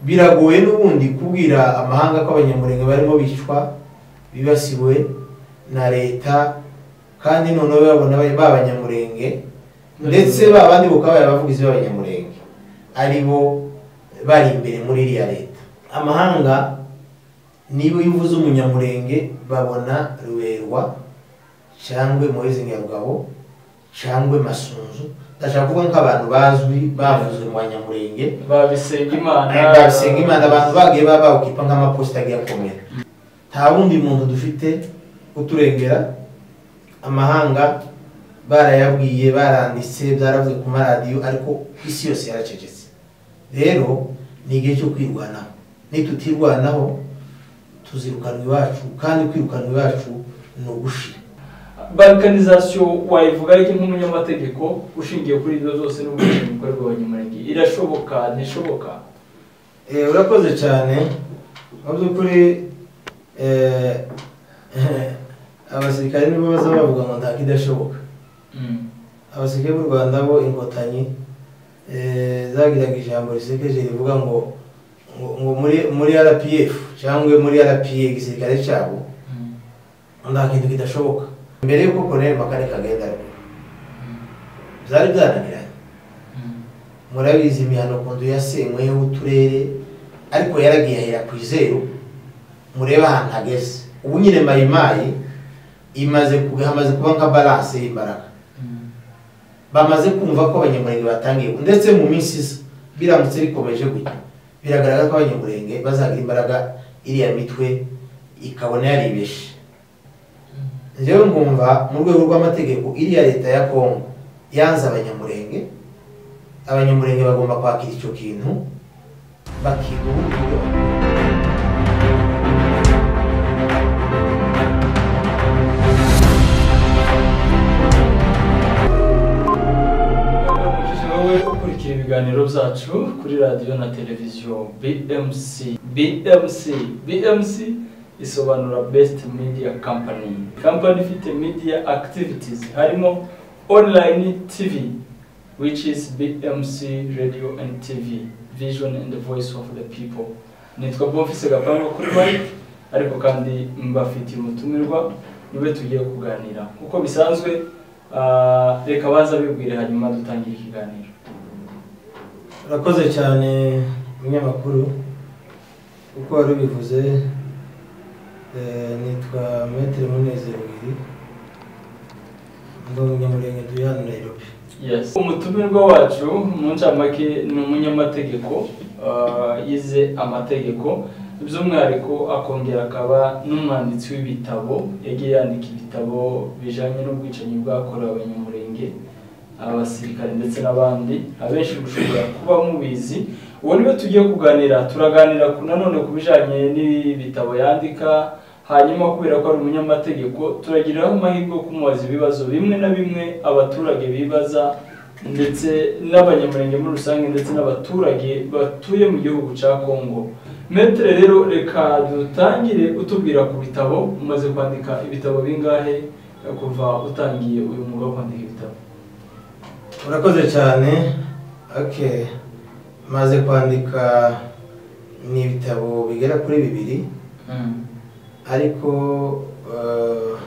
biragoye n'ubundi kubwira amahanga ko abanyamurenge barimo bicwa bibasiwe na leta kandi noneho babona ba abanyamurenge ndetse ba bandi bukaba abavugizi b'abanyamurenge ari bo bari imbere muri iriya leta amahanga niba iyo uvuze umunyamurenge babona ruberwa cyangwa moyezi nyarugabo cyangwa masunzu ndashaka kuvuga nk'abantu bazwi bavuzwe mu banyamurenge babisenga imana babisenga imana abantu bagiye baba bawukipa nk'amaposita agiye akomera nta wundi muntu dufite uturengera amahanga barayabwiye baranditse byaravuze ku maradiyo ariko isi yose yaracecetse rero ni igihe cyo kwirwanaho nitutirwanaho tuzirukanwa iwacu kandi kwirukanwa iwacu ni ugushira balkanizasiyo wayivuga ariko nk'umunyamategeko ushingiye kuri ibyo zose n'ubumenyi bukorerwa abanyamurenge irashoboka ntishoboka Eh, urakoze cyane mu by'ukuri eh, abasirikare nibo baza bavuga ngo nta kidashoboka abasirikare b'u rwanda bo inkotanyi eh, zagiraga ijambo risekeje rivuga ngo ngo ngo muri muri rpf cyangwa muri rpa igisirikare cyabo nta kintu kidashoboka mbere y'uko koloneli makare kagenda byari byananiranye murabizi imihano kundu yasenyweho uturere ariko yaragiye ahera ku izeru murebe ahantu hageze ubu nyine mayimayi imaze kuba- hamaze kuba nka balanse y'imbaraga bamaze kumva ko abanyamurenge batangiye ndetse mu minsi isa biramutse bikomeje gutya biragaragara ko abanyamurenge bazagira imbaraga iriya mitwe ikabona yaribeshe njyewe ngumva mu rwego rw'amategeko iriya leta ya kongo yanze abanyamurenge abanyamurenge bagomba kwakira icyo kintu bakiga ubundi buryo. umujije wowe ukurikira ibiganiro byacu kuri radiyo na televiziyo bmc bmc bmc isobanura best media company company ifite media activities harimo online tv which is bmc radio and tv vision and the voice of the people nitwa bofise gapangu kuri mike ariko kandi mbafitiye umutumirwa niwe tugiye kuganira uko bisanzwe Ah, reka baza bibwire hanyuma dutangire ikiganiro urakoze cyane umunyamakuru uko wari ubivuze eh, nitwa metero munezero ibiri ngo umunyamurenge turi hano nairobi yes umutumirwa wacu mu ncamake ni umunyamategeko ah, yize amategeko by'umwihariko akongera akaba n'umwanditsi w'ibitabo yagiye yandika ibitabo bijyanye n'ubwicanyi bwakorewe abanyamurenge abasirikare ndetse n'abandi abenshi mushobora kuba mubizi ubu niwe tugiye kuganira turaganira ku nanone ku bijyanye n'ibitabo yandika hanyuma kubera ko ari umunyamategeko turagiraho amahirwe yo kumubaza ibibazo bimwe na bimwe abaturage bibaza ndetse n'abanyamurenge muri rusange ndetse n'abaturage batuye mu gihugu cya kongo metere rero reka dutangire utubwira ku bitabo umaze kwandika ibitabo bingahe kuva utangiye uyu mwuga wo kwandika ibitabo urakoze cyane okay maze kwandika ni ibitabo bigera kuri bibiri ariko eh,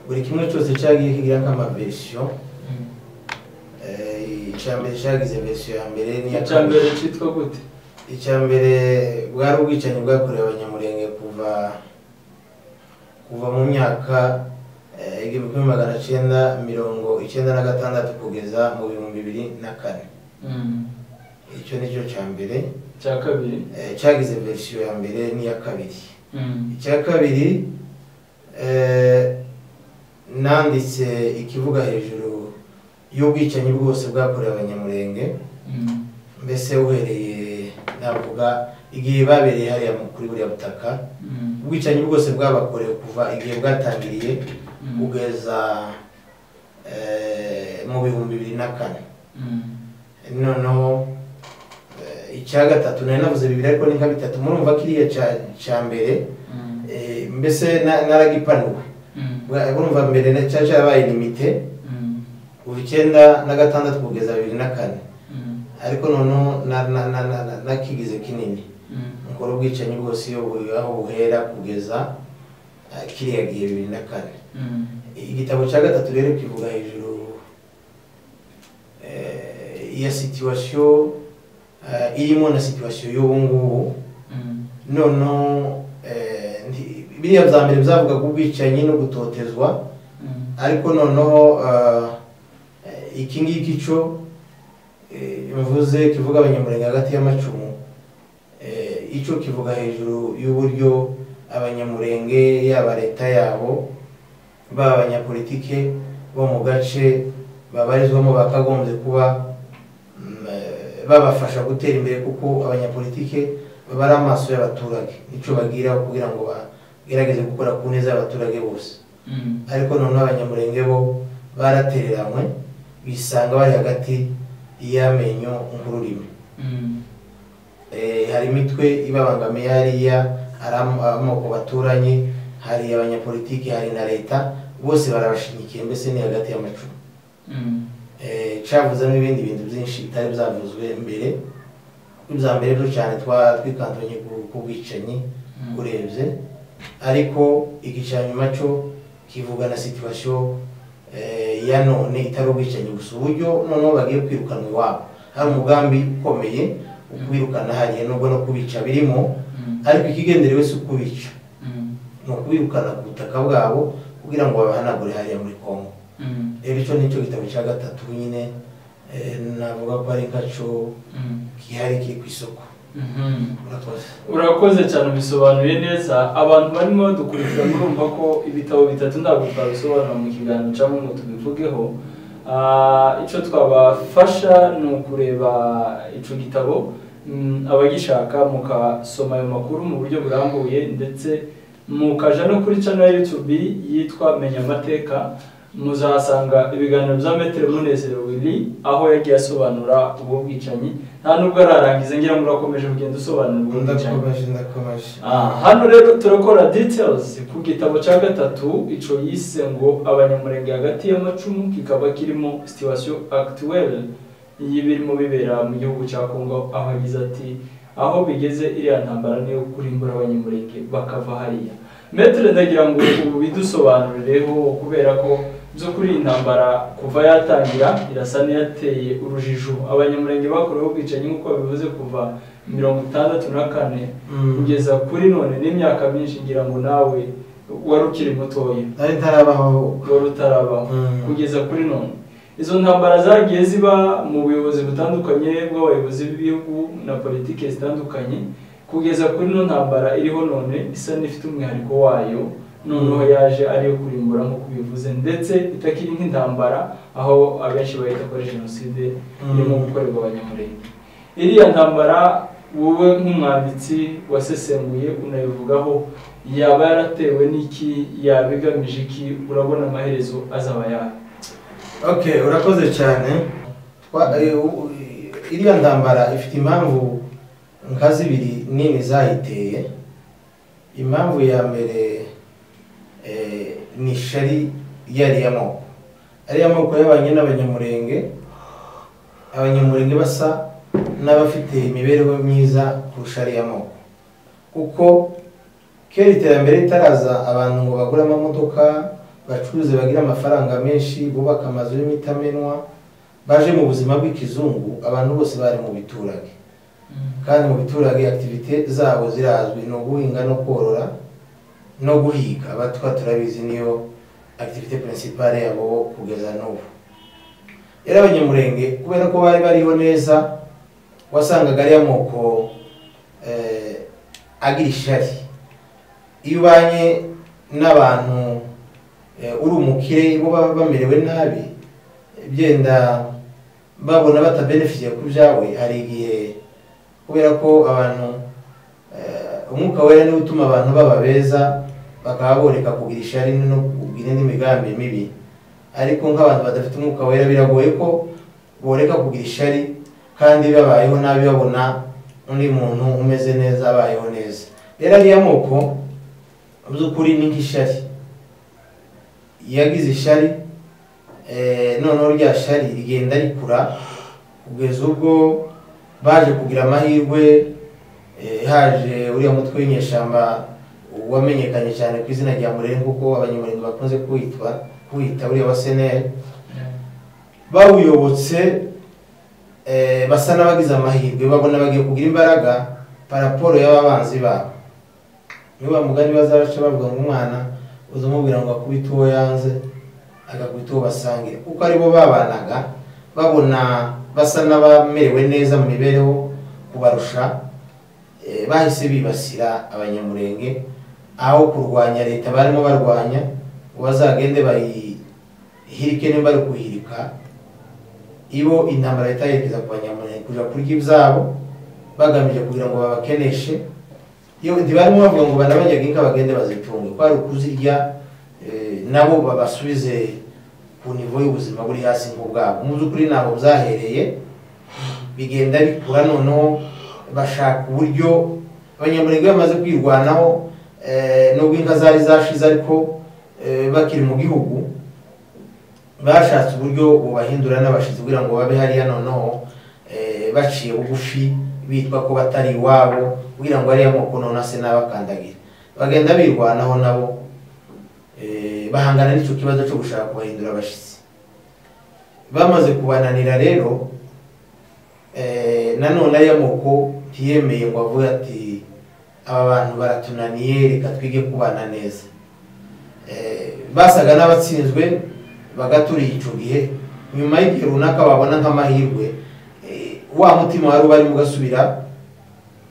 buri kimwe cyose cyagiye kigira nk'amaversiyo Eh, icya mbere cyagize versiyo ya mbere n'iya icya mbere cyitwa gute icya mbere bwari ubwicanyi bwakorewe abanyamurenge kuva kuva mu myaka eh, igihumbi kimwe magana cyenda mirongo icyenda na gatandatu kugeza mu bihumbi bibiri na kane icyo ni cyo cya mbere icya kabiri eh, cyagize versiyo ya mbere n'iya kabiri icya kabiri eh, nanditse ikivuga hejuru y'ubwicanyi bwose bwakorewe abanyamurenge mbese uhereye navuga igihe babereye hariya mu- kuri buriya butaka ubwicanyi bwose bwabakorewe kuva igihe bwatangiriye kugeza eh, mu bihumbi bibiri na kane noneho eh, icya gatatu nari navuze bibiri ariko ni nka bitatu murumva kiriya cya- cya mbere eh, mbese na- naragipanuwe Bwa- murumva mbere na- cyari cyarabaye limite kuva icyenda na gatandatu kugeza bibiri na kane ariko noneho na- na- na- na- na- nakigize kinini umukoro ubwicanyi bwose iyo bu- aho buhera kugeza ah, kiriya gihe bibiri na kane igitabo cya gatatu rero kivuga hejuru eh, ya situwasiyo eh, irimo na situwasiyo y'ubu ngubu noneho eh, nti- biriya bya mbere byavugaga ubwicanyi no gutotezwa ariko noneho ah, eh, iki ngiki cyo eh, mvuze kivuga abanyamurenge hagati y'amacumu eh, icyo kivuga hejuru y'uburyo abanyamurenge yaba leta yabo baba abanyapolitike bo mu gace babarizwamo bakagombye kuba mm, eh, babafasha gutera imbere kuko abanyapolitike baba ari amaso y'abaturage icyo bagiraho kugira ngo bagerageze gukora ku neza y'abaturage bose ariko noneho abanyamurenge bo baratereranywe bisanga bari hagati y'amenyo nk'ururimi Eh, hari imitwe ibabangamiye hariya hari am- amoko baturanye hari abanyapolitiki hari na leta bose barabashyigikiye mbese ni hagati y'amacumu Eh, cavuzemo ibindi bintu byinshi bitari byavuzwe mbere ibya mbere byo cyane twa- twikantonye ku- ku bwicanyi urebye ariko igice nyuma cyo kivuga na situwasiyo ya none itari ubwicanyi gusa uburyo noneho bagiye kwirukanwa iwabo hari umugambi ukomeye wo kubirukana hariya nubwo no kubica birimo ariko ikigenderewe si ukubica ni ukubirukana ku butaka bwabo kugira ngo babahanagure hariya muri congo rero icyo ni cyo gitabo cya gatatu nyine eh, navuga ko ari nkacyo gihari kiri ku isoko murakoze urakoze cyane ubisobanuye neza abantu barimo dukurikira murumva ko ibitabo bitatu ntabwo twabisobanura mu kiganiro cyangwa ngo tubivugeho Ah, icyo twabafasha ni ukureba icyo gitabo mm, abagishaka mukasoma ayo makuru mu buryo burambuye ndetse mukaja no kuri channel ya YouTube yitwa menya amateka muzahasanga ibiganiro bya metero munezero willy aho yagiye asobanura ubwo bwicanyi nta nubwo ararangiza ngira ngo urakomeje kugenda usobanura ubwo bwicanyi ndakomeje ndakomeje Ah, hano rero turakora details ku gitabo cya gatatu ico yise ngo abanyamurenge hagati y'amacumu kikaba kirimo situation actuelle y'ibirimo bibera mu gihugu cya Kongo aho yagize ati aho bigeze iriya ntambara niyo kurimbura abanyamurenge bakava hariya Metre ndagira ngo ubu bidusobanurireho kubera ko by'ukuri iyi ntambara kuva yatangira irasa n'iyateye urujijo abanyamurenge bakorewe ubwicanyi nk'uko bivuze kuva mirongo itandatu na kane Mm. kugeza kuri none n'imyaka myinshi ngira ngo nawe wari ukiri mutoya nari ntarabaho wari utarabaho Mm. kugeza kuri none izo ntambara zagiye ziba mu buyobozi butandukanye bw'abayobozi b'ibihugu na politiki zitandukanye kugeza kuri ino ntambara iriho none isa n'ifite umwihariko wayo noneho yaje ariyo kurimbura nk'uko bivuze ndetse itakiri nk'intambara aho abenshi bayita kuri jenoside irimo Mm. gukorerwa abanyamurenge iriya ntambara wowe nk'umwanditsi wasesenguye unayivugaho yaba yaratewe n'iki yaba igamije iki urabona amaherezo azaba yayo okay urakoze cyane Twa- eh, u- u- iriya ntambara ifite impamvu nka zibiri nini zayiteye impamvu ya mbere eh, ni shari yariya moko ariya moko yabanye n'abanyamurenge abanyamurenge basa n'abafite imibereho myiza kurusha ariya moko kuko kera iterambere ritaraza abantu ngo bagure amamodoka bacuruze bagira amafaranga menshi bubaka amazu y'imitamenwa baje mu buzima bw'ikizungu abantu bose bari mu biturage kandi mu biturage activite zabo zirazwi ni uguhinga no korora no guhiga abatwa turabizi niyo activite principale yabo kugeza n'ubu rero abanyamurenge kubera ko bari bariho neza wasangaga ariya moko eh, agira ishari iyo ubanye n'abantu eh, uri umukire bo baba bamerewe nabi byenda babona batabenefitiye ku byawe hari igihe kubera ko abantu eh, umwuka wera niwe utuma abantu baba beza bakaba boreka kugira ishari no kugira indi migambi mibi ariko nk'abantu badafite umwuka wera biragoye ko boreka kugira ishari kandi babayeho nabi babona undi muntu umeze neza abayeho neza rero ariya moko mu by'ukuri ni nk'ishari yagize ishari eh, noneho rya shari rigenda rikura kugeza ubwo baje kugira amahirwe haje uriya mutwe w'inyeshyamba wamenyekanye cyane ku izina rya murenge kuko abanyamurenge bakunze kuwitwa kuwita uriya wa seneri bawuyobotse basa n'abagize amahirwe babona bagiye kugira imbaraga paraporo y'ababanzi babo niba mugani bazaraca bavuga ngo umwana uzamubwira ngo akubite uwo yanze agakubita uwo basangire kuko aribo babanaga babona basa n'abamerewe neza mu mibereho kubarusha bahise bibasira abanyamurenge aho kurwanya leta barimo barwanya ngo bazagende bayihirike niba bari kuhirika ibo intambara leta yerekeza ku banyamurenge kujya kurya ibyabo bagamije kugira ngo babakeneshe iyo ntibarimo bavuga ngo banabanyaga inka bagende bazitunge ko ari ukuzirya nabo babasubize ku nivo y'ubuzima buri hasi nk'ubwabo mu by'ukuri ntabwo byahereye bigenda bikura noneho bashaka uburyo abanyamurenge bamaze kwirwanaho nubwo inka zari zashize ariko bakiri mu gihugu bashatse uburyo bubahindura n'abashizi kugira ngo babe hariya noneho baciye bugufi bitwa ko batari iwabo kugira ngo ariya moko none ase n'abakandagira bagenda birwanaho nabo bahangana n'icyo kibazo cyo gushaka kubahindura abashyitsi bamaze kubananira rero nanone ariya moko ntiyemeye ngo avuge ati aba bantu baratunaniye reka twige kubana neza basaga n'abatsinzwe bagaturiye icyo gihe nyuma y'igihe runaka babona nk'amahirwe wa mutima wari barimo ugasubira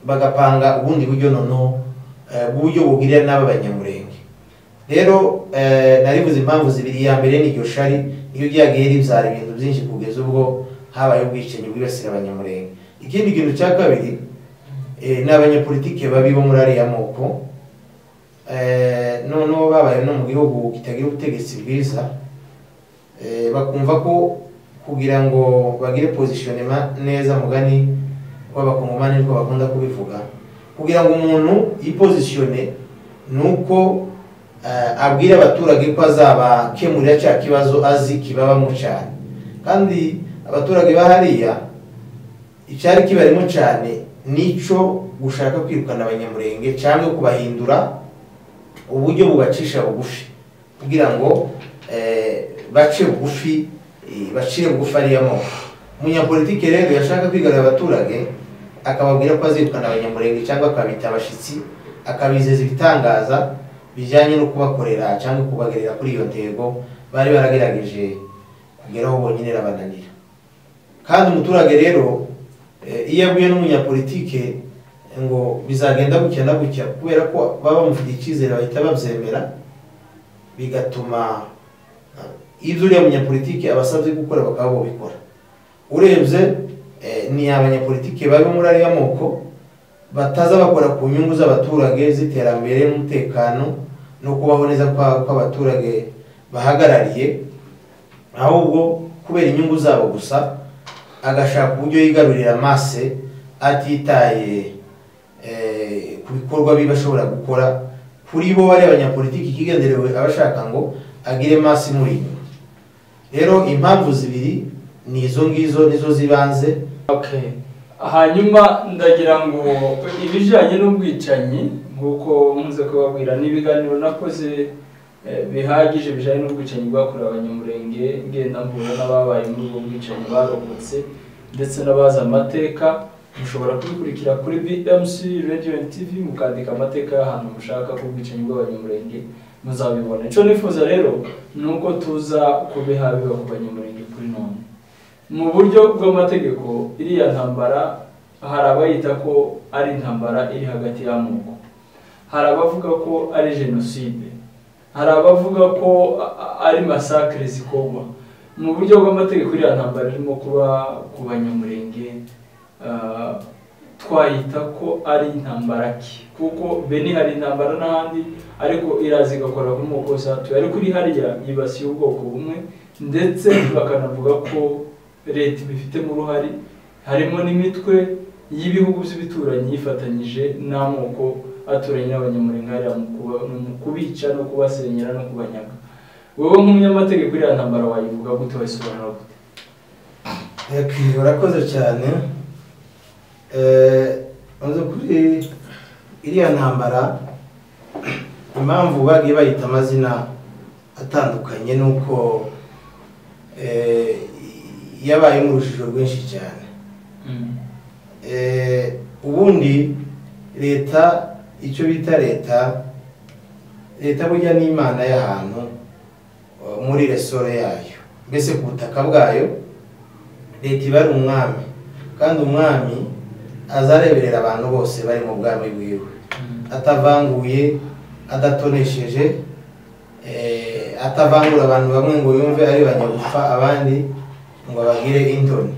bagapanga ubundi buryo noneho bw'uburyo bubwirira n'aba banyamurenge rero naribuze impamvu zibiri iya mbere n'iryo shari iyo ryagiye ribyara ibintu byinshi kugeza ubwo habaye ubwicanyi bwibasira abanyamurenge ikindi kintu cya kabiri ni abanyapolitike babi bo muri ariya moko noneho babaye no mu gihugu kitagira ubutegetsi bwiza bakumva ko kugira ngo bagire pozishonema neza mugani w'abakongomani niko bakunda kubivuga kugira ngo umuntu yipozishone ni uko abwira abaturage ko azabakemurira cya kibazo azi kibabamo cyane kandi abaturage bahariya icyari kibarimo cyane nicyo gushaka kwirukana abanyamurenge cyangwa kubahindura uburyo bubacisha bugufi kugira ngo bace bugufi bacire bugufi ariyamo umunyapolitike rero yashaka kwigarurira abaturage akababwira ko azirukana abanyamurenge cyangwa akabita abashyitsi akabizeza ibitangaza bijyanye no kubakorera cyangwa kubagerera kuri iyo ntego bari baragerageje kugeraho bonyine rabananira kandi umuturage rero iyo aguye n'umunyapolitike ngo bizagenda gutya na gutya kubera ko baba bamufitiye icyizere bahita babyemera bigatuma ibyo uriya munyapolitike abasabye gukora bakaba babikora urebye ni abanyapolitike bari muri ariya moko bataza bakora ku nyungu z'abaturage z'iterambere n'umutekano no kubaho neza kw'abaturage bahagarariye ahubwo kubera inyungu zabo gusa agashaka uburyo yigarurira amase atitaye ku bikorwa biba ashobora gukora kuri bo bari abanyapolitike ikigenderewe abashaka ngo agire masi muri inyuma rero impamvu zibiri ni izo ngizo nizo zibanze hanyuma ndagira ngo ibijyanye n'ubwicanyi nk'uko nkunze kubabwira n'ibiganiro nakoze bihagije bijyanye n'ubwicanyi bwakorewe abanyamurenge ngenda mbura n'ababaye muri ubwo bwicanyi barokotse ndetse n'abazi amateka mushobora kubikurikira kuri bmc radio tv mukandika amateka y'ahantu mushaka ku bwicanyi bw'abanyamurenge muzabibona icyo nifuza rero ni uko tuza kubiha biba ku banyamurenge kuri none mu buryo bw'amategeko iriya ntambara hari abayita ko ari intambara iri hagati y'amoko hari abavuga ko ari jenoside hari abavuga ko ari masakire zikorwa mu buryo bw'amategeko iriya ntambara irimo kuba ku banyamurenge twayita ko ari intambara ki kuko bene hari intambara n'ahandi ariko iraza igakora ku moko yatuye ariko iri hariya yibasiye ubwoko bumwe ndetse bakanavuga ko leta ibifitemo uruhare harimo n'imitwe y'ibihugu by'ibituranyi yifatanyije n'amoko aturanye n'abanyamurengahariya mu kubica no kubasenyera no kubanyaga wowe nk'umunyamategeko iriya ntambara wayivuga gute wayisobanura gute urakoze cyane banza kuri iriya ntambara impamvu bagiye bayita amazina atandukanye ni uko eh, yabayemo urujijo rwinshi cyane Eh, ubundi leta icyo bita leta leta burya ni imana y'ahantu eh, muri resoro yayo mbese ku butaka bwayo leta iba ari umwami kandi umwami azareberera abantu bose bari mu bwami bwiwe atavanguye adatonesheje eh, atavangura abantu bamwe ngo yumve ari banyagupfa abandi ngo abagire indoni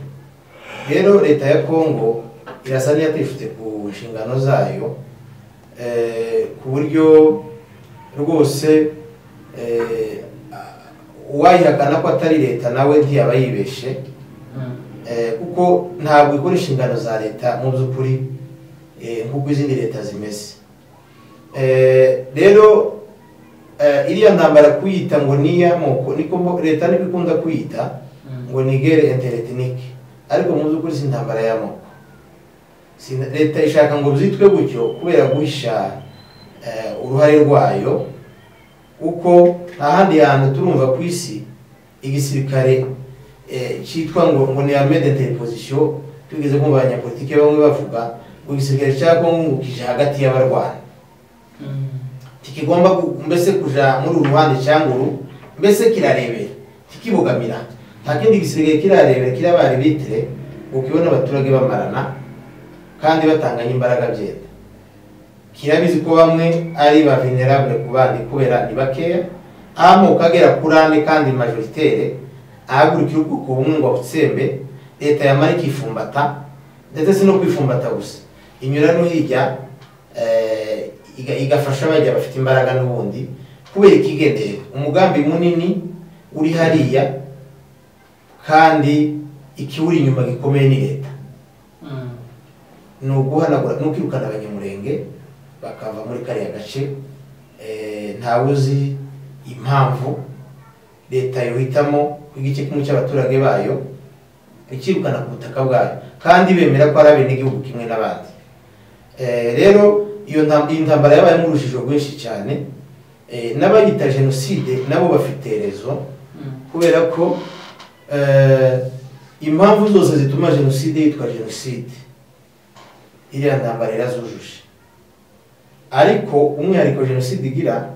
rero leta ya kongo irasa n'iyatifite ku nshingano zayo eh, ku buryo rwose eh, uwayihakana ko atari leta nawe ntiyaba yibeshe eh, kuko ntabwo ikora inshingano za leta mu by'ukuri eh, nk'uko izindi leta zimeze Eh, rero eh, iriya ntambara kuyita ngo n'iy'amoko niko leta niko ikunda kuyita ngo ni gere interetinike ariko mu by'ukuri si intambara y'amoko leta ishaka ngo byitwe gutyo kubera guhisha eh, uruhare rwayo kuko nta handi hantu turumva ku isi igisirikare eh, cyitwa ngo ngo ni armée de interposition tugeze kumva abanyapolitike bamwe bavuga ngo igisirikare cya Congo ngo kije hagati y'abarwana ntikigomba gu- mbese kuja muri uru ruhande cyangwa uru mbese kirarebera ntikibogamira nta kindi gisigaye kirarebera kiri abari bitire ukibona abaturage bamarana kandi batanganya imbaraga byenda kirabizi ko bamwe ari ba venerable ku bandi kubera ni bakeya amoko agera kuri ane kandi majoritaire ahagurukira ubwoko bumwe ngo abutsembe leta yamara ikifumbata ndetse si no kwifumbata gusa inyura no hirya eh, iga- igafasha bajya bafite imbaraga n'ubundi kubera ikigendere umugambi munini uri hariya kandi ikiwuri inyuma gikomeye ni leta ni uguhanagura ni ukwirukana abanyamurenge bakava muri kariya gace Eh, ntawe uzi impamvu leta yohitamo kwiga igice kimwe cy'abaturage bayo ikirukana ku butaka bwayo kandi bemera ko ari abenegihugu kimwe n'abandi Eh, rero iyo nta- iyi ntambara yabayemo urujijo rwinshi cyane Eh, n'abayita jenoside nabo bafite rezo kubera ko eh, impamvu zose zituma jenoside yitwa jenoside iriya ntambara irazujuje ariko umwihariko jenoside igira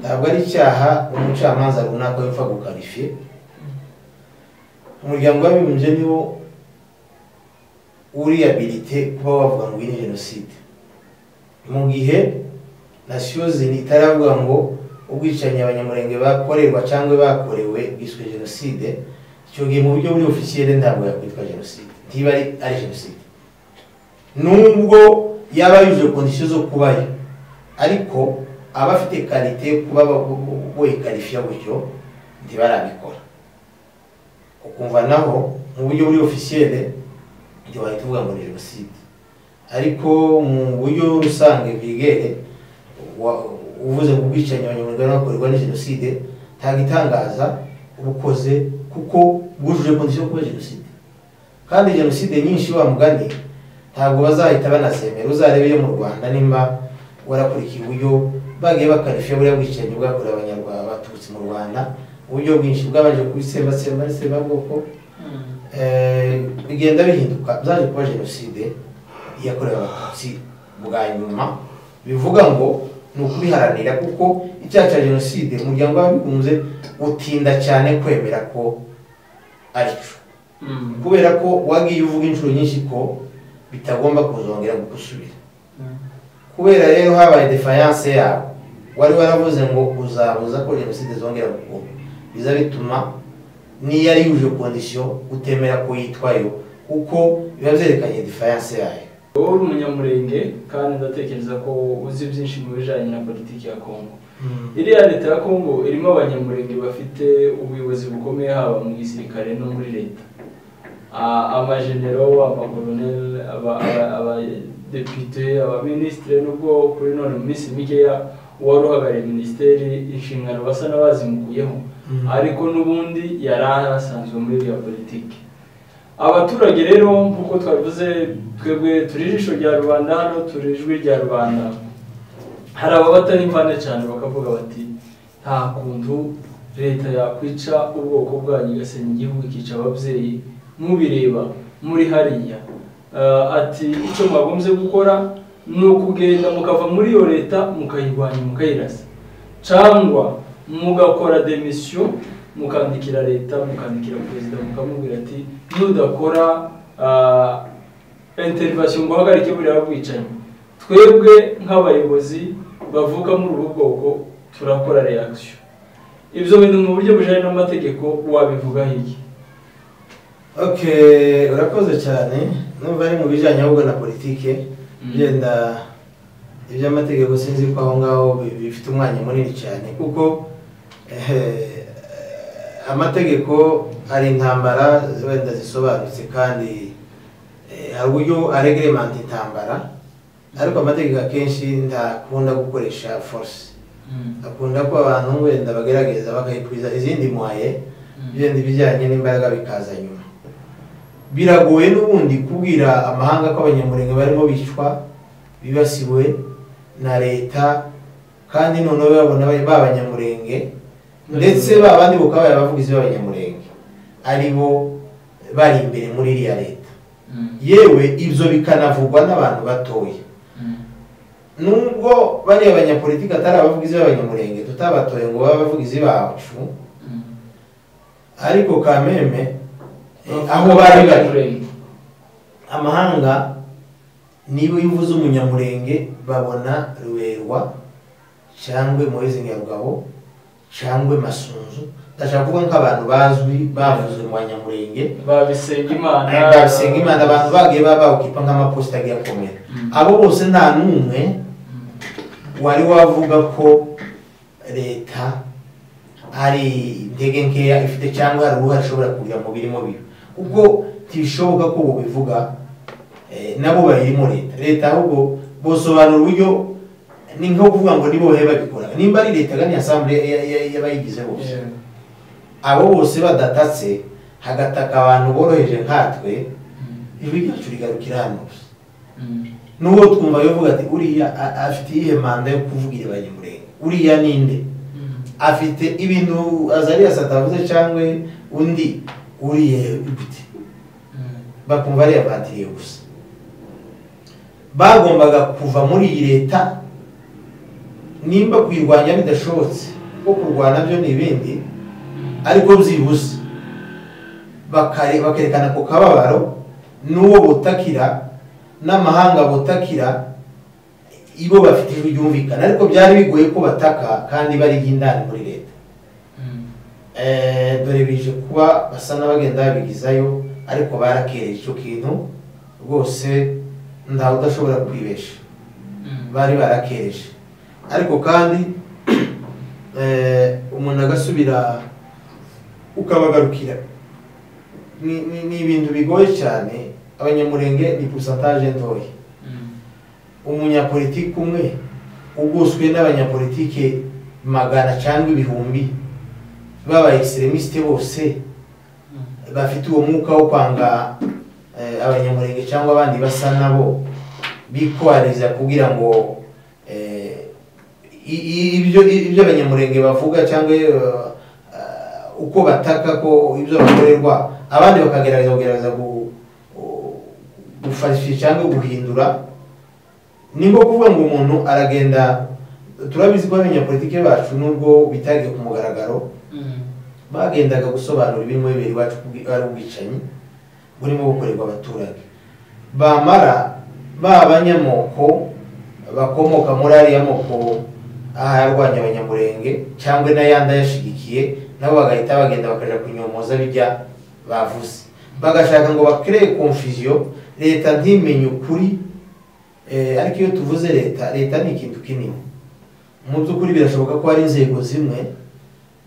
ntabwo ari icyaha umucamanza runaka wepfa gukarifiye umuryango w'abibumbye niwo uriyabilite kuba wavuga ngo iyi ni jenoside mu gihe nasiyo zini itaravuga ngo ubwicanyi abanyamurenge bakorerwa cyangwa bakorewe bwiswe jenoside icyo gihe mu buryo buri ofisiyere ntabwo yakwitwa jenoside ntiba ari ari jenoside nubwo yaba yujuje kondisiyo zo kubayo ariko aba afite karite yo kuba wikarifiya gutyo ntibarabikora ukumva naho mu buryo buri ofisiyere ntiwahita uvuga ngo ni jenoside ariko mu buryo rusange bwigere wa- uvuze ku bwicanyi abanyamuryango bakorerwa ni jenoside ntabwo itangaza ubukoze kuko bwujuje kondisiyo yo kuba jenoside kandi jenoside nyinshi wa mugani ntabwo bazahita banazemera uzarebe iyo mu rwanda nimba warakurikiye uburyo bagiye bakarifiya buriya bwicanyi bwakorewe abanyarwanda baturutse mu rwanda uburyo bwinshi bwabanje kubisembasemba n'itsembabwoko Eh, bigenda bihinduka byaje kuba jenoside yakorewe abatutsi bwa nyuma bivuga ngo ni ukubiharanira kuko icyaha cya jenoside umuryango w'abigunze utinda cyane kwemera ko ari cyo kubera ko wagiye uvuga inshuro nyinshi ko bitagomba kuzongera gusubira kubera rero habaye defiance yabo wari waravuze ngo uzabuza ko jenoside zongera gukorwa biza bituma n'iyo ari yujuje kondisiyo utemera ko yitwayo kuko biba byerekanye defiance yayo wowe uri umunyamurenge kandi ndatekereza ko uzi byinshi mu bijyanye na politiki ya kongo iriya leta ya kongo irimo abanyamurenge bafite ubuyobozi bukomeye haba mu gisirikare no muri leta Ah, amajenero amakoroneri aba- aba- abadepite abaminisitire n'ubwo kuri none mu minsi mikeya uwari uhagarariye minisiteri inshingano basa n'abazimukuyeho ariko n'ubundi yari asanzwe muri iriya politiki abaturage rero nk'uko twabivuze twebwe turi ijisho rya rubanda hano turi ijwi rya rubanda hari ababata n'imvane cyane bakavuga bati nta kuntu leta yakwica ubwoko bwanyu igasenya igihugu ikica ababyeyi mubireba muri hariya Ah, ati icyo mwagombye gukora ni ukugenda mukava muri iyo leta mukayirwanya mukayirasa cyangwa mugakora demisiyo mukandikira leta mukandikira perezida mukamubwira ati nudakora ah, interivasiyo ngo uhagarike buriya bwicanyi twebwe nk'abayobozi bavuka muri ubu bwoko turakora reakisiyo ibyo bintu mu buryo bujyanye n'amategeko wabivugaho iki okay urakoze cyane numva ari mu bijyanye ahubwo na politike Mm. byenda iby'amategeko sinzi ko aho ngaho bi- bifite umwanya munini cyane kuko eh, amategeko ari intambara wenda zisobanutse kandi eh, hari uburyo aregeremanta intambara ariko amategeko akenshi ntakunda gukoresha force akunda ko abantu wenda bagerageza bakayikwiza izindi mwaye ibindi bijyanye n'imbaraga bikaza nyuma biragoye n'ubundi kubwira amahanga ko abanyamurenge barimo bicwa bibasiwe na leta kandi noneho babona ba banyamurenge ndetse ba bandi bukaba bari abavugizi b'abanyamurenge ari bo bari imbere muri iriya leta yewe ibyo bikanavugwa n'abantu batoya nubwo bariya banyapolitiki atari abavugizi b'abanyamurenge tutabatoye ngo babe abavugizi bacu ariko kameme eh, aho bari bari amahanga niba iyo uvuze umunyamurenge babona ruberwa cyangwa moyezi nyarugabo cyangwa masunzu ndashaka kuvuga nk'abantu bazwi bavuzwe mu banyamurenge babisenga imana basenga imana abantu bagiye baba bawukipa nk'amaposita agiye akomera Mm. abo bose nta n'umwe wari wavuga ko leta ari intege nkeya ifite cyangwa hari uruhare ishobora kugira mu birimo bibi ubwo ntibishoboka ko bubivuga eh, nabo bayirimo leta leta ahubwo bosobanura uburyo ni nko kuvuga ngo nibo bahe babikora nimba ari leta gani asambure y'abayigize bose Yeah. abo bose badatatse hagataka abantu boroheje nkatwe Mm. ijwi ryacu rigarukira hano gusa Mm. n'uwo twumva bivuga ati uriya a- afite iyihe manda yo kuvugira abanyamurenge uriya ninde Mm. afite ibintu azariya satavuze cyangwa undi uriya gute Mm. bakumva ari abatiriye gusa bagombaga kuva muri iyi leta nimba kuyirwanya bidashobotse kuko kurwana byo ni ibindi ariko byibuze bakare- bakerekana ku kababaro n'uwo butakira n'amahanga butakira ibo bafite ijwi ryumvikana ariko byari bigoye ko bataka kandi bari indani muri leta Mm. Eh, dore bije kuba basa n'abagenda babigizayo ariko barakereye icyo kintu rwose ntawe udashobora kwibesha Mm. bari barakereje ariko kandi eh, umuntu agasubira ukabagarukira ni ni- ni ibintu bigoye cyane abanyamurenge ni pusantaje ntoya Mm. umunyapolitiki umwe ugoswe n'abanyapolitike magana cyangwa ibihumbi baba extremistes bose Mm. bafite uwo mwuka wo kwanga eh, abanyamurenge cyangwa abandi basa nabo bikohariza kugira ngo eh, i- i- ibyo ibyo abanyamurenge bavuga cyangwa eh, eh, uko bataka ko ibyo bakorerwa abandi bakagerageza kugerageza gu- gu- gufashisha cyangwa guhindura ni nko kuvuga ngo umuntu aragenda turabizi ko abanyapolitike bacu nubwo bitagiye ku mugaragaro Mm. bagendaga gusobanura ibirimo bibiri iwacu kubwi- ari ubwicanyi burimo bukorerwa abaturage bamara babanyamoko bakomoka muri ariya moko aharwanya abanyamurenge cyangwa n'ayandi ayashigikiye nabo bagahita bagenda bakaja kunyomoza bijya bavuze bagashaka ngo bakreye confusion leta ntimenye ukuri eh, ariko iyo tuvuze leta leta ni ikintu kinini mu by'ukuri birashoboka ko hari inzego zimwe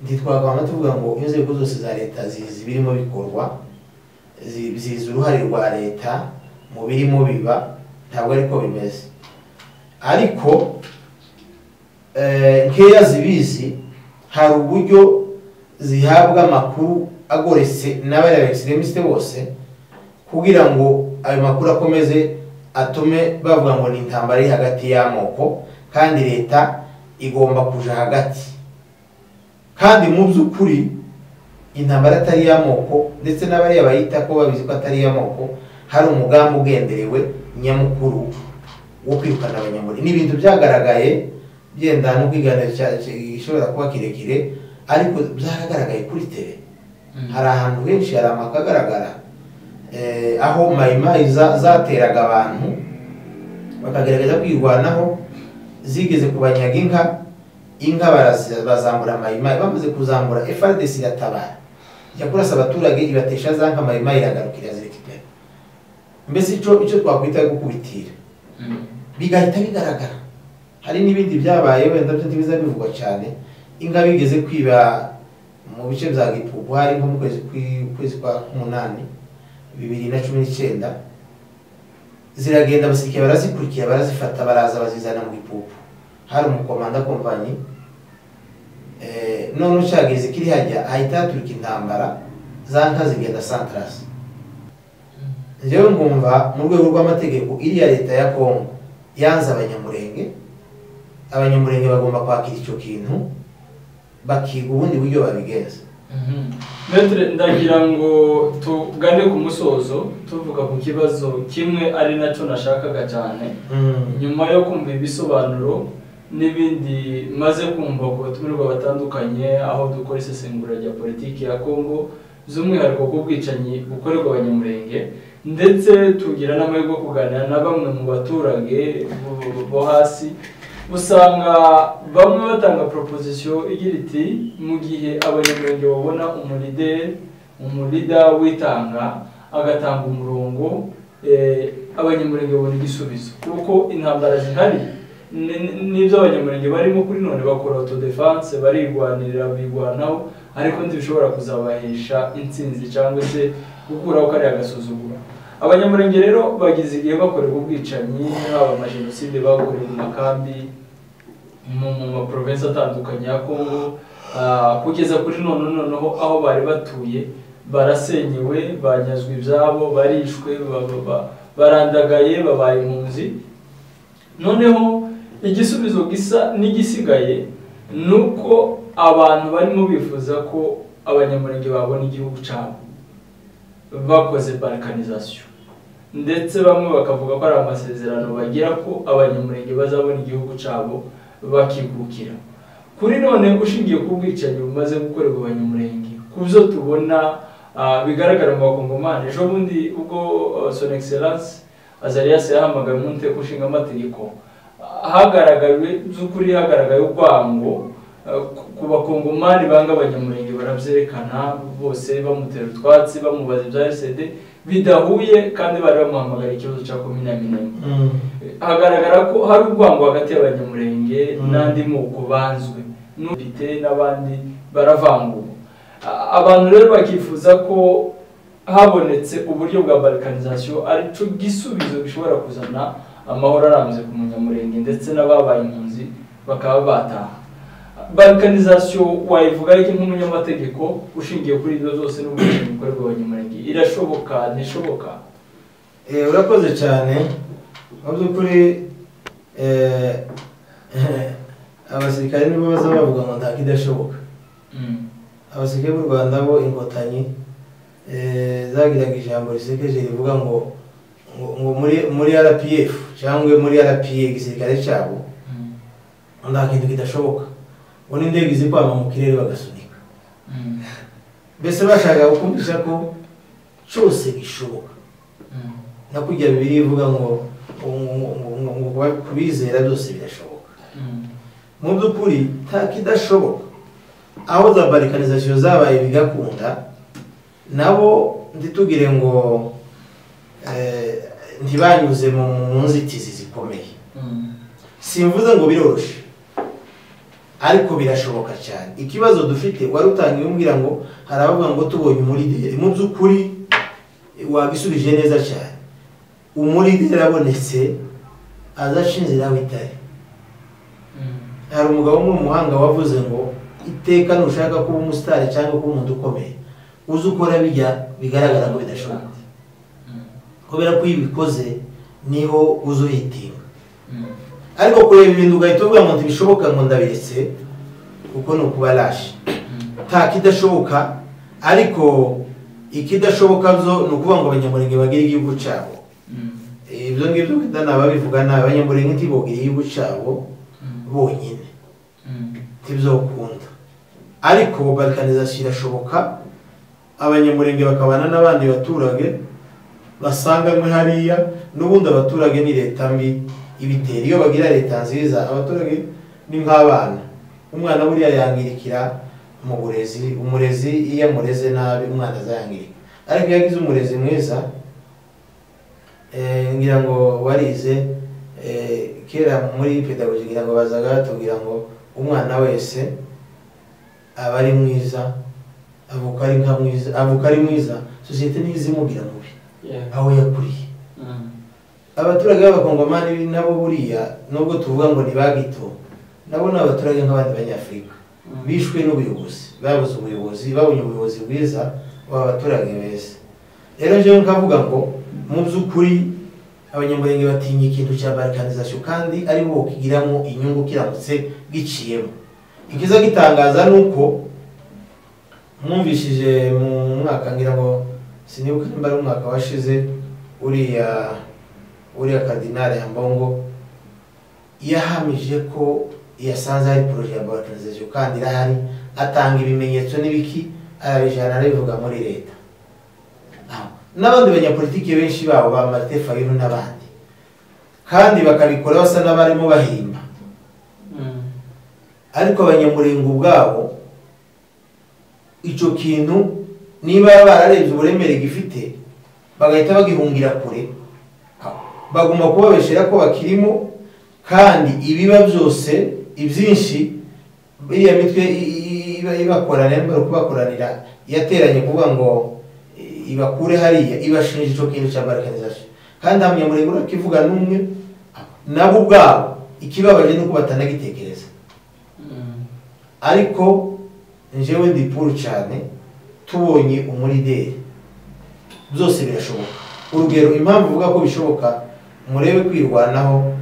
ntitwagabana tuvuga ngo inzego zose za leta zizi birimo bikorwa zi- zizi uruhare rwa leta mu birimo biba ntabwo ariko bimeze ariko eh, nkeya zibizi hari uburyo zihabwa amakuru agoretse n'abari extremistes bose kugira ngo ayo makuru akomeze atume bavuga ngo ni intambara iri hagati y'amoko kandi leta igomba kuja hagati kandi mu by'ukuri intambara atari iy'amoko ndetse n'abariya bayita ko babizi ko atari iy'amoko hari umugambi ugenderewe nyamukuru wo kwirukana abanyamuryango ni ibintu byagaragaye byenda no kwiganira gishobora kuba kirekire ariko byaragaragaye kuri tele hari ahantu henshi hari amakagaragara aho mayimayi zateraga abantu bakagerageza kwirwanaho zigeze ku banyaga inka inka bazambura mayimayi bamaze kuzambura FRDC iratabara ijya kurasa abaturage ibatesha za nka mayimayi iragarukira zirekipera mbese icyo icyo twakwita gukubitira bigahita bigaragara hari n'ibindi byabaye wenda byo ntibiza bivugwa cyane inka bigeze kwiba mu bice bya gipupu hari nko mu kwezi kwa k'umunani bibiri na cumi n'icyenda ziragenda abasirikare barazikurikira barazifata baraza bazizana mu gipupu hari umukomanda kompanyi none ucageze kiri hajya ahita haturuka intambara za nka zigenda santarasi rero ngumva mu rwego rw'amategeko iriya leta ya kongo yanze abanyamurenge abanyamurenge bagomba kwakira icyo kintu bakiga ubundi buryo babigenza metero ndagira ngo tugane ku musozo tuvuga ku kibazo kimwe ari nacyo nashakaga cyane nyuma yo kumva ibisobanuro n'ibindi maze kumva ku batumirwa batandukanye aho dukora isesengura rya politiki ya kongo by'umwihariko bw'ubwicanyi bukorerwa abanyamurenge ndetse tugira n'amahirwe yo kuganira na bamwe mu baturage bo hasi usanga bamwe batanga proposition igira iti mu gihe abanyamurenge babona umulideri umurida witanga agatanga umurongo abanyamurenge babona igisubizo kuko intambara zihari n'ibyo abanyamurenge barimo kuri none bakora autodefense barigwanirira bigwanaho ariko ntibishobora kuzabahesha intsinzi cyangwa se gukuraho kariya agasuzuguro abanyamurenge rero bageze igihe bakorerwa ubwicanyi haba amajenoside bakorewe mu makambi mu maprovensi atandukanye ya kongo kugeza kuri none noneho aho bari batuye barasenyewe banyazwe ibyabo barishwe barandagaye babaye impunzi noneho igisubizo gisa n'igisigaye ni uko abantu barimo bifuza ko abanyamurenge babona igihugu cyabo bakoze balkanizasiyo ndetse bamwe bakavuga ko ari amasezerano bagira ko abanyamurenge bazabona igihugu cyabo bakigukira kuri none ushingiye ku bwicanyi bumaze gukorerwa abanyamurenge ku byo tubona bigaragara mu bakongomani ejo bundi ubwo son excellence azarias yahamagaye mu nteko ishinga amategeko hagaragawe by'ukuri hagaragaye urwango ku bakongomani banga abanyamurenge barabyerekana bose bamutera utwatsi bamubaza ibya esede bidahuye kandi bari bamuhamagara ikibazo cya komine minema hagaragara ko hari urwango hagati y'abanyamurenge n'andi moko banzwe n'ubite n'abandi baravanguwe abantu rero bakifuza ko habonetse uburyo bwa balkanizasiyo aricyo gisubizo gishobora kuzana amahoro arambye ku munyamurenge ndetse n'ababaye impunzi bakaba bataha balkanizasiyo wayivuga iki nk'umunyamategeko ushingiye kuri ibyo zose n'ubwishingizi bukorerwa abanyamurenge irashoboka ntishoboka urakoze cyane mu by'ukuri abasirikare nibo baza bavuga ngo ntabwo idashoboka abasirikare b'u rwanda bo inkotanyi zagiraga ijambo risekeje rivuga ngo ngo muri rpf cyangwa muri rpa igisirikare cyabo nta kintu kidashoboka ubundi indege izi kwama mu kirere bagasunika mbese bashaka gukumvisha ko cyose gishoboka no kujya bibiri ivuga ngo kubizera byose birashoboka mu by'ukuri nta kidashoboka aho za barikanizasiyo zabaye bigakunda nabo ntitugire ngo ntibanyuze mu nzitizi zikomeye simvuze ngo biroroshye ariko birashoboka cyane ikibazo dufite wari utangiye umbwira ngo hari abavuga ngo tubonye umurideri mu by'ukuri wabisubije neza cyane umurideri abonetse azashinzira aho itari hari umugabo umwe muhanga wavuze ngo iteka nushaka kuba umusitari cyangwa kuba umuntu ukomeye uzi ukora bijya bigaragara ngo bidashoboka kubera ko iyo ubikoze niho uza uhitinga ariko kureba ibintu ugahita uvuga ngo ntibishoboka ngo ndabiretse kuko ni ukuba rashi nta kidashoboka ariko ikidashoboka byo ni ukuvuga ngo abanyamurenge bagire igihugu cyabo ibyo ngibyo bita nababivuga ni abanyamurenge ntibogire igihugu cyabo bonyine ntibyokunda ariko balkanizasiyo irashoboka abanyamurenge bakabana n'abandi baturage basanga mwe hariya n'ubundi abaturage ni leta mbi ibitera iyo bagira leta nziza abaturage ni nk'abana umwana buriya yangirikira mu burezi umurezi iyo amureze nabi umwana azayangirika ariko iyo agize umurezi mwiza ngira ngo warize kera muri pedagogi ngira ngo bazaga batubwira ngo umwana wese aba ari mwiza avuka ari nka mwiza avuka ari mwiza sosiyete ntizimubwira mubi aho yakuriye abaturage b'abakongomani nabo buriya nubwo tuvuga ngo ntibagito nabo ni abaturage nk'abandi banyafurika bishwe n'ubuyobozi babuze ubuyobozi babonye ubuyobozi bwiza baba baturage beza rero njyewe nkavuga ngo mu by'ukuri abanyamurenge batinya ikintu cya barikanizasiyo kandi ari bo kigiramo inyungu kiramutse giciyemo ikiza gitangaza ni uko mwumvishije mu mwaka ngira ngo sinibuka nimba ari umwaka washize uriya uriya kadinari ya mbongo yahamije ko yasanze hari poroje ya barikanizasiyo kandi irahari atanga ibimenyetso n'ibiki arabijana arabivuga muri leta n'abandi banyapolitiki benshi babo ba marite fayiro n'abandi kandi bakabikora basa n'abarimo bahimba ariko abanyamurenga ubwabo icyo kintu niba bararebye uburemere gifite bagahita bagihungira kure bagomba kubabeshera ko bakirimo kandi ibiba byose ibyinshi biriya mitwe ibakoranira nimba ari ukubakoranira yateranye kuvuga ngo ibakure hariya ibashinja icyo kintu cya barikanizasiyo kandi hamwe muri buri kivuga n'umwe nabo ubwabo ikibabaje ni uko batanagitekereza ariko njyewe ndi puru cyane tubonye umurideri byose birashoboka urugero impamvu uvuga ko bishoboka murebe kwirwanaho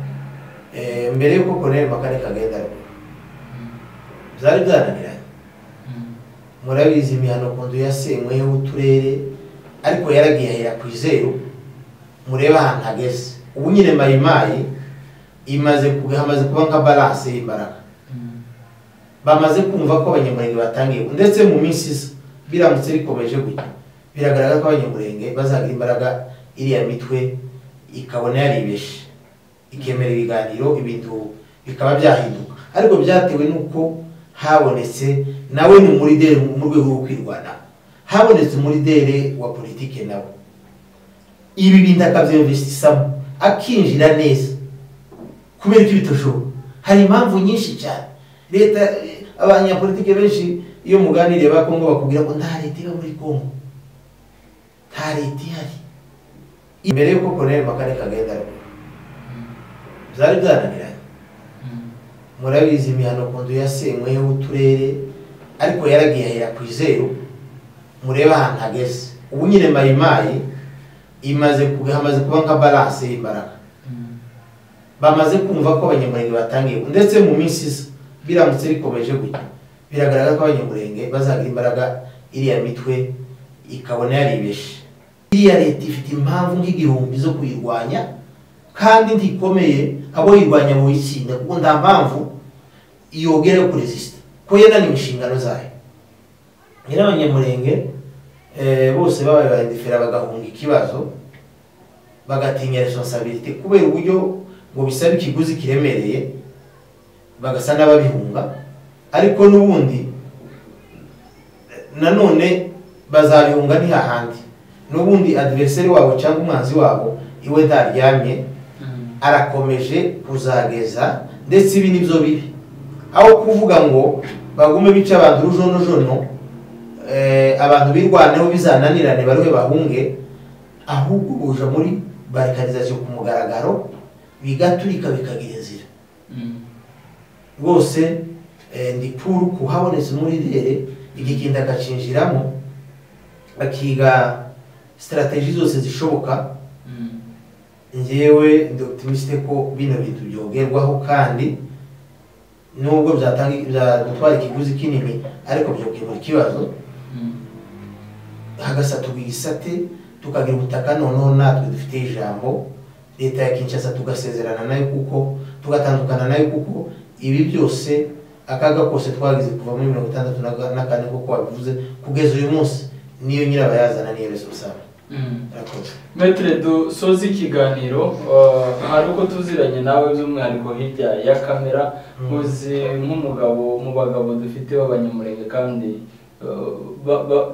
mbere y'uko Colonel Makane kagenda byari byananiranye murabizi imihano ku nzu yasenywe uturere ariko yaragiye ahera ku izeru murebe ahantu hageze ubu nyine mayimayi imaze hamaze kuba nka balance y'imbaraga bamaze kumva ko abanyamurenge batangiye ndetse mu minsi isa biramutse bikomeje gutya biragaragara ko abanyamurenge bazagira imbaraga iriya mitwe ikabona yaribeshe ikemera ibiganiro ibintu bikaba byahinduka ariko byatewe n'uko habonetse nawe ni umurideri mu rwego rwo kwirwana habonetse umurideri wa politike nawe ibi bintu akabyumvisamo akinjira neza kubera ko bitashoboka hari impamvu nyinshi cyane leta abanyapolitike benshi iyo muganiriye ba kongo bakubwira ngo nta leta iba muri kongo nta leta ihari imbere y'uko koroneri makane kagenda byari byananiranye murabizi imihano ku nzu yasenywe uturere ariko yaragiye ahera ku izeru murebe ahantu hageze ubu nyine mayimayi imaze hamaze kuba nka balance y'imbaraga bamaze kumva ko abanyamurenge batangiye ndetse mu minsi isa biramutse bikomeje gutya biragaragara ko abanyamurenge bazagira imbaraga iriya mitwe ikabona yaribeshe iriya leta ifite impamvu nk'igihumbi zo kuyirwanya kandi ntikomeye abo yirwanya mu itsinda kuko nta mpamvu yogera yo kuresisita ko yananiwe inshingano zayo nyiri abanyamurenge bose babaye barendefera bagahunga ikibazo bagatinya responsabilite kubera uburyo ngo bisaba ikiguzi kiremereye bagasa n'ababihunga ariko n'ubundi nanone bazabihunga ntihahandi n'ubundi adiveriseri wabo cyangwa umwanzi wabo iwe ntaryamye arakomeje kuzageza ndetse ibi nibyo bibi aho kuvuga ngo bagume bica abantu urujonojono abantu birwaneho bizananirane bariwe bahunge ahubwo buja muri barikarizasiyo ku mugaragaro bigaturika bikagira inzira rwose ndi puru kuhabonetse umuridere igikinda agacinjiramo akiga sitarategi zose zishoboka ngewe ndi oputimiste ko bino bintu byogerwaho kandi nubwo byatanga byatwara ikiguzi kinini ariko byokemura ikibazo hagasatugwa igisate tukagira ubutaka noneho natwe dufite ijambo leta ya kinshasa tugasezerana nayo kuko tugatandukana nayo kuko ibi byose akaga kose twagize kuva muri mirongo itandatu na kane kuko wabivuze kugeza uyu munsi niyo nyirabayazana niyo resonsable murakoze metire dusoza ikiganiro hari uko tuziranye nawe by'umwihariko hirya ya kamera uzi nk'umugabo mu bagabo dufite b'abanyamurenge kandi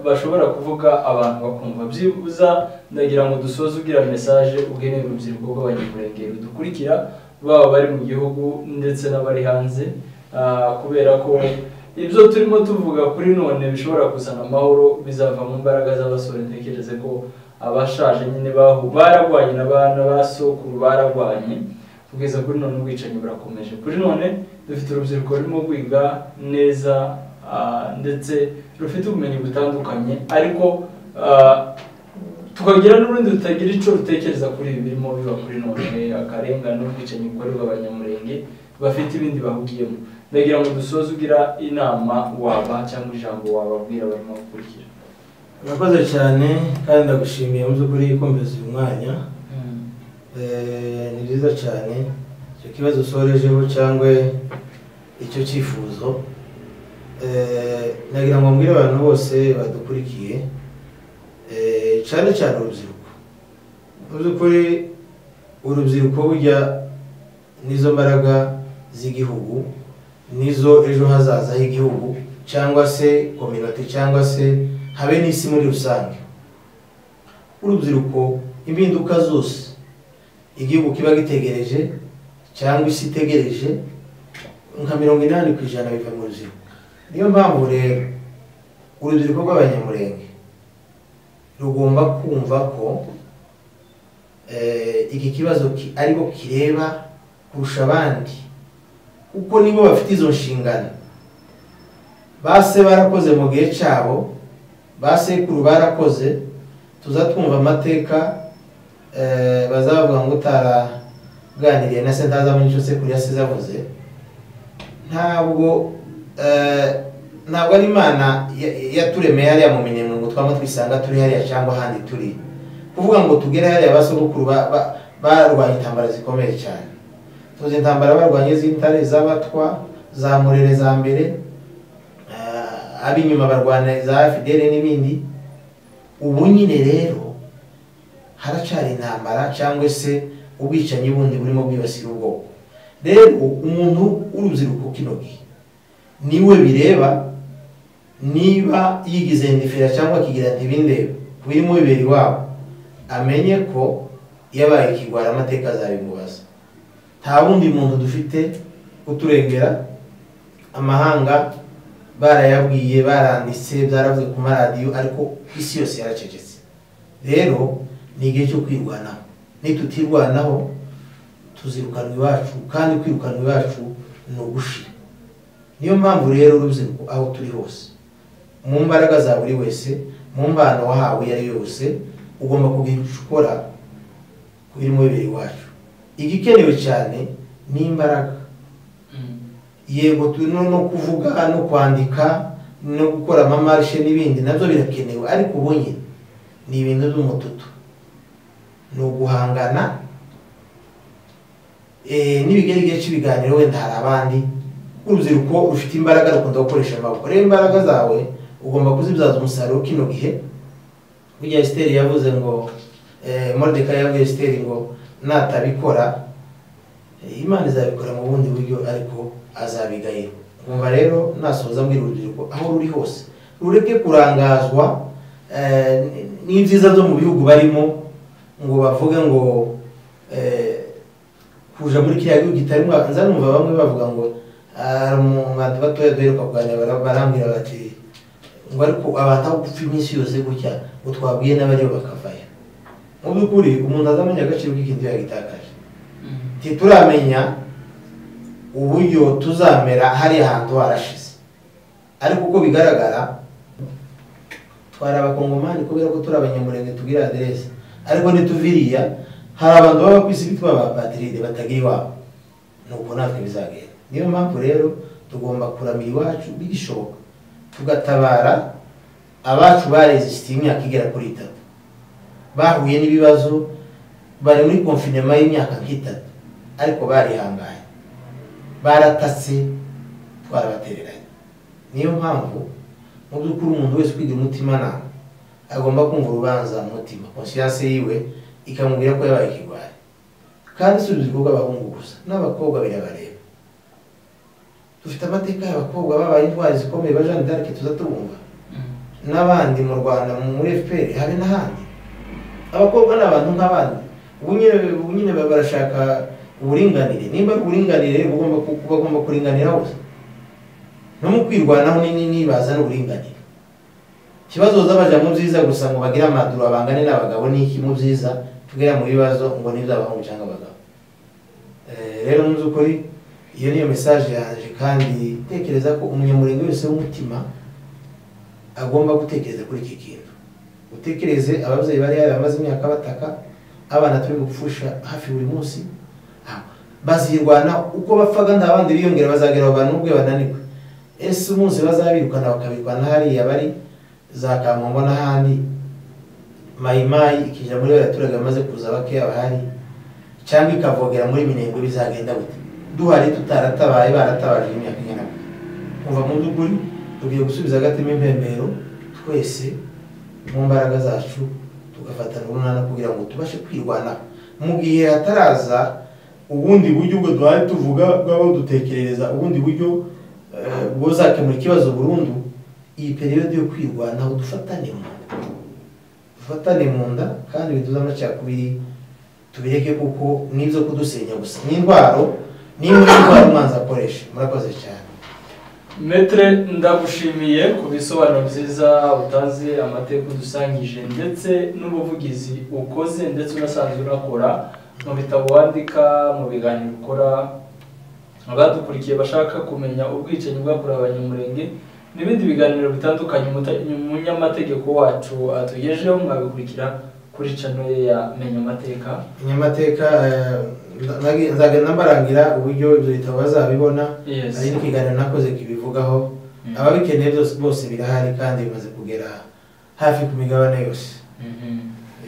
bashobora kuvuga abantu bakumva byibuza ndagira ngo dusoze ugira mesaje ugenewe urubyiruko rw'abanyamurenge rudukurikira baba bari mu gihugu ndetse n'abari hanze kubera ko ibyo turimo tuvuga kuri none bishobora kuzana amahoro bizava mu mbaraga z'abasore ntekereze ko abashaje nyine bahu bararwanye n'abana ba sokuru bararwanye kugeza kuri none ubwicanyi burakomeje kuri none dufite urubyiruko rurimo kwiga neza ndetse rufite ubumenyi butandukanye ariko tukagira n'urundi rutagira icyo rutekereza kuri ibi birimo biba kuri none akarengane ubwicanyi bukorerwa abanyamurenge bafite ibindi bahugiyemo ndagira ngo dusoze ugira inama waba cyangwa ijambo wababwira barimo gukurikira urakoze cyane kandi ndagushimiye mu by'ukuri kumvise uyu mwanya ni byiza cyane icyo kibazo usorejeho cyangwa icyo cyifuzo nagira ngo mbwire abantu bose badukurikiye cyane cyane urubyiruko mu by'ukuri urubyiruko burya nizo mbaraga z'igihugu nizo ejo hazaza h'igihugu cyangwa se kominoti cyangwa se habe n'isi muri rusange urubyiruko impinduka zose igihugu kiba gitegereje cyangwa isi itegereje nka mirongo inani ku ijana biva mu rubyiruko niyo mpamvu rero urubyiruko rw'abanyamurenge rugomba kumva ko iki kibazo ariko kireba kurusha abandi kuko nibo bafite izo nshingano base barakoze mu gihe cyabo ba sekuru barakoze tuzatwumva amateka bazavuga ngo utaraganiriye na se ntazamenye icyo sekuru yasize avuze ntabwo ntabwo ari imana yaturemeye hariya mu minyamungo twaba twisanga turi hariya cyangwa ahandi turi kuvuga ngo tugere hariya basogokuru barwanya intambara zikomeye cyane tuzi intambara barwanya iz'intare iz'abatwa za murere za mbere ab'inyuma barwana za fidele n'ibindi ubu nyine rero haracyari intambara cyangwa se ubwicanyi bundi burimo bwibasira ubwoko rero umuntu w'urubyiruko kino gihe niwe bireba niba yigize ndifera cyangwa akigira ati bindeba birimo bibera iwabo amenye ko yabaye ikigwara amateka azabimubaza nta wundi muntu dufite uturengera amahanga barayabwiye baranditse byaravuze ku maradiyo ariko isi yose yaracecetse rero ni igihe cyo kwirwanaho nitutirwanaho tuzirukanwa iwacu kandi kwirukanwa iwacu ni ugushira niyo mpamvu rero urubyiruko aho turi hose mu mbaraga za buri wese mu mbano wahawe iyo ari yo yose ugomba kugira icyo ukora ku birimo bibiri iwacu igikenewe cyane ni imbaraga yego no kuvuga no kwandika no gukora amamarishe n'ibindi nabyo birakenewe ariko ubu nyine ni ibintu by'umututu ni uguhangana n'ibigerige cy'ibiganiro wenda hari abandi urubyiruko rufite imbaraga rukunda gukoresha amaboko rero imbaraga zawe ugomba kuzibyaza umusaruro kino gihe burya esiteri yavuze ngo modeka yavuye esiteri ngo natabikora imana izabikora mu bundi buryo ariko azabigaye nkumva rero nasoza mbwira urubyiruko aho ruri hose rureke kurangazwa n'ibyiza byo mu bihugu barimo ngo bavuge ngo kuja muri kiriya gihugu kitarimo nza numva bamwe bavuga ngo abantu batoya duheruka kuganira barambwira bati ngo ariko abantu aho gupfa iminsi yose gutya ngo twabwiye n'abariyo bakavayo mu by'ukuri umuntu azamenya agaciro k'ikintu yagitakaje ntituramenya uburyo tuzamera hariya hantu harashize ariko uko bigaragara twari abakongomani kubera ko turi abanyamurenge tugira aderesi ariko ntituviriya hari abantu baba ku isi bitwa ba patiride batagira iwabo ni uko natwe bizagenda niyo mpamvu rero tugomba kuramira iwacu bigishoboka tugatabara abacu barezisite imyaka igera kuri itatu bahuye n'ibibazo bari muri konfinema y'imyaka nk'itatu ariko barihangaye baratatse twarabatereranye niyo mpamvu mu by'ukuri umuntu wese ukwiga umutimanama agomba kumva urubanza mu mutima konscience yiwe ikamubwira ko yabaye ikigwari kandi si urubyiruko rw'abahungu gusa n'abakobwa birabareba dufite amateka y'abakobwa babaye intwari zikomeye ba jeanne d'arc tuzatubumva n'abandi mu rwanda muri fpr habe n'ahandi abakobwa ni abantu nk'abandi ubu nyine ubu nyine barashaka uburinganire nimba ari uburinganire bagomba bagomba kuringanira hose no mu kwirwanaho nibaza n'uburinganire ikibazo bazabaja mu byiza gusa ngo bagire amaduro abangane n'abagabo n'iki mu byiza tugera mu bibazo ngo n'iby'abahungu cyangwa abagabo rero mu by'ukuri iyo niyo mesaje yaje kandi tekereza ko umunyamurenge wese w'umutima agomba gutekereza kuri iki kintu utekereze ababyeyi bari bamaze imyaka bataka abana turi gupfusha hafi buri munsi bazirwana uko bapfaga nta bandi biyongera bazagera abantu n'ubwo bananiwe ese umunsi bazabirukana bakabirwana hariya bari za kamongo n'ahandi mayimayi ikijya muri abaturage bamaze kuza bakeya bahari cyangwa ikavogera muri minembwe bizagenda gute duhari tutaratabaye baratabaje imyaka ingana gute kuva mu by'ukuri tugiye gusubiza agatima impembero twese mu mbaraga zacu tugafatana urunana kugira ngo tubashe kwirwanaho mu gihe hataraza ubundi buryo ubwo duhari tuvuga bwaba dutekerereza ubundi buryo bwozakemura ikibazo burundu iyi periyode yo kwirwanaho dufatane mu nda dufatane mu nda kandi biduze amacakubiri tubireke kuko n'ibyo kudusenya gusa n'indwaro niyo ndwara umwanzi akoresha murakoze cyane metere ndagushimiye ku bisobanuro byiza utanze amateka udusangije ndetse n'ubuvugizi ukoze ndetse unasanzwe unakora mu bitabo wandika mu biganiro ukora abadukurikiye bashaka kumenya ubwicanyi bwakorewe abanyamurenge n'ibindi biganiro bitandukanye umunyamategeko wacu atugejeho mwabikurikira kuri channel ya menya amateka menya amateka nzagenda mbarangira uburyo ibyo bitabo bazabibona Yes. hari n'ikiganiro nakoze kibivugaho ababikeneye byose bose birahari kandi bimaze kugera hafi ku migabane yose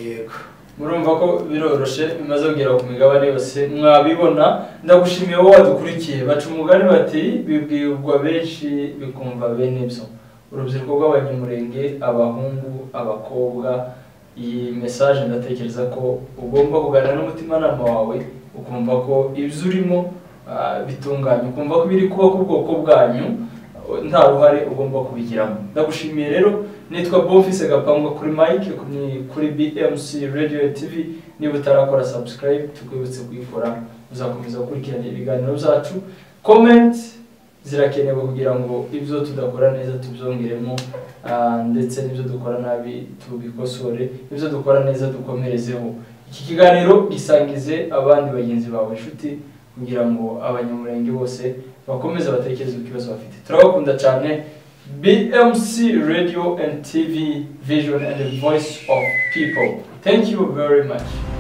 yego murumva ko biroroshe bimaze kugera ku migabane yose mwabibona ndagushimiye wowe wadukurikiye baca umugani bati bibwirwa benshi bikumva bene byo urubyiruko rw'abanyamurenge abahungu abakobwa iyi mesaje ndatekereza ko ugomba kuganira n'umutimanama wawe ukumva ko ibyo urimo ah, bitunganye ukumva ko ibiri kuba ku bwoko bwanyu nta ruhare ugomba kubigiramo ndagushimiye rero nitwa bofise gapangwa kuri mike kuri- kuri bmc radio tv niba utarakora subscribe tukwibutse kuyikora uzakomeza gukurikirana ibiganiro byacu comment zirakenewe kugira ngo ibyo tudakora neza tubyongeremo ah, ndetse n'ibyo dukora nabi tubikosore ibyo dukora neza dukomerezeho iki kiganiro gisangize abandi bagenzi bawe inshuti kugira ngo abanyamurenge bose bakomeze batekereze ku kibazo bafite turabakunda cyane BMC Radio and TV Vision and the Voice of People. Thank you very much.